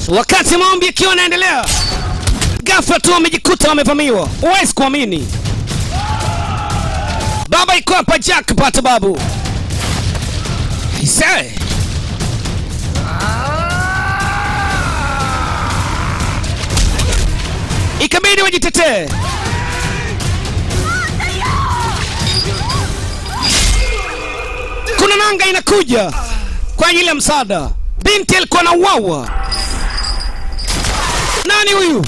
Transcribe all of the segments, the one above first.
Wakati maombi yakiwa yanaendelea, ghafla tu wamejikuta wamevamiwa. Huwezi kuamini. Baba iko hapa, Jack pata babu. Aisee. Ikabidi wajitetee. Kuna nanga inakuja kwa ajili ya msaada. Binti alikuwa na uwawa. Nani huyu?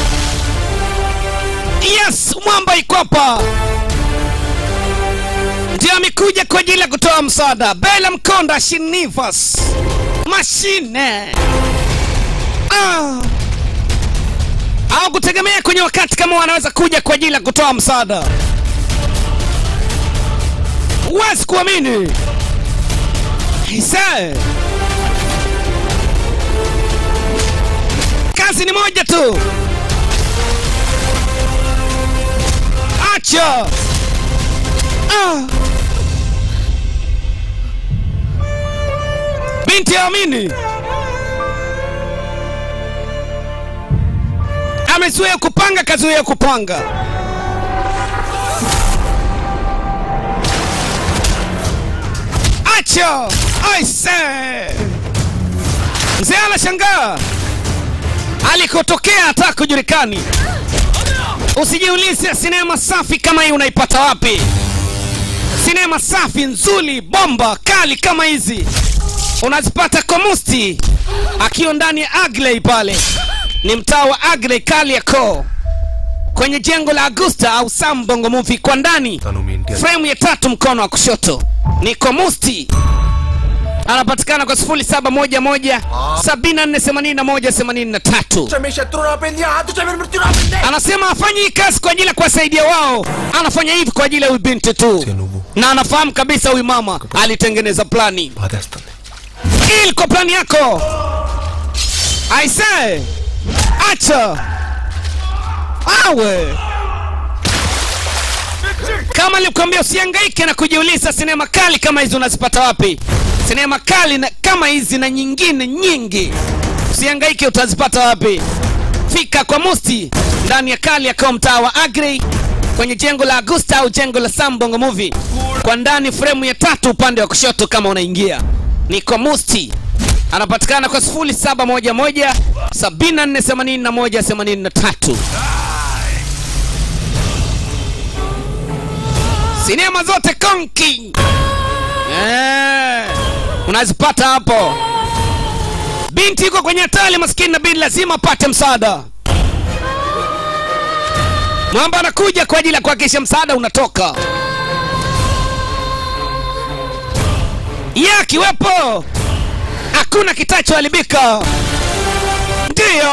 Yes, mwamba iko hapa, ndio amekuja kwa ajili ya kutoa msaada. Bela Mkonda Shinivas mashine ah. au kutegemea kwenye wakati kama wanaweza kuja kwa ajili ya kutoa msaada. Huwezi kuamini. Ise. Kazi ni moja tu. Acha. Ah. Binti amini. Amezuia kupanga, kazuia kupanga. Acha. Aise. Mzee anashangaa alikotokea hata kujulikani. Usijiulize sinema safi kama hii unaipata wapi. Sinema safi nzuri, bomba kali kama hizi unazipata kwa Musti akiwa ndani ya Agley pale, ni mtaa wa Agley Kariakoo, kwenye jengo la Augusta au Sam Bongo Movie. Kwa ndani frame ya tatu mkono wa kushoto ni Komusti anapatikana kwa 0711 748183. मेरे शत्रु ना पेंदिया हाथ तुझे मेरे मृत्यु ना पेंदे Anasema hafanyi hii kazi kwa ajili ya kuwasaidia wao, anafanya hivi kwa ajili ya huyu binti tu, na anafahamu kabisa huyu mama alitengeneza plani. బాధేస్తుంది Hii ilikuwa plani yako. Aise, acha awe kama nilikwambia, usihangaike na kujiuliza sinema kali kama hizi unazipata wapi. Sinema kali na, kama hizi na nyingine nyingi, usihangaike, utazipata wapi? Fika kwa Musti ndani ya Kariakoo, mtaa wa Agri, kwenye jengo la Augusta au jengo la Sam Bongo Movie, kwa ndani fremu ya tatu upande wa kushoto. Kama unaingia ni kwa Musti, anapatikana kwa 0711 748183. Sinema zote konki eh, unazipata hapo. Binti yuko kwenye hatari, maskini na bidi lazima apate msaada. Mwamba anakuja kwa ajili ya kuhakikisha msaada unatoka. Yeye akiwepo hakuna kitachoharibika. Ndiyo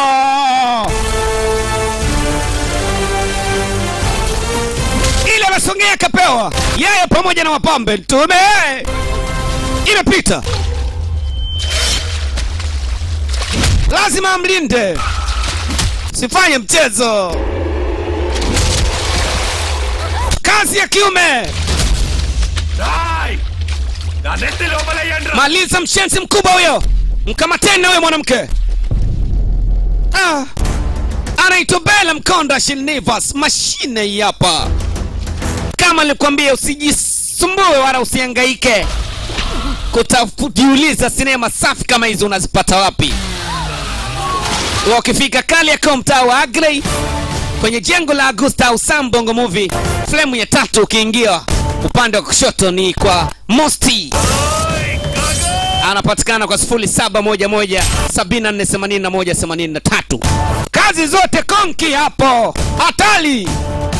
ile anasongea akapewa yeye pamoja na wapambe tume imepita, lazima amlinde, sifanye mchezo. Kazi ya kiume, Roy నా నెత్తి లోపల వేయండి రా. maliza mshenzi mkubwa huyo, mkamateni na huyo mwanamke. Ah, anaitwa Bella Mkonda Shinivas, mashine hii hapa. Kama nilikwambia, usijisumbue wala usihangaike kutafujiuliza sinema safi kama hizo unazipata wapi. Wakifika Kariakoo, mtaa wa Agley, kwenye jengo la Augusta au Sam Bongo Movie, flemu ya tatu, ukiingia upande wa kushoto ni kwa Mosti anapatikana kwa 0711 748183. Kazi zote konki hapo, hatari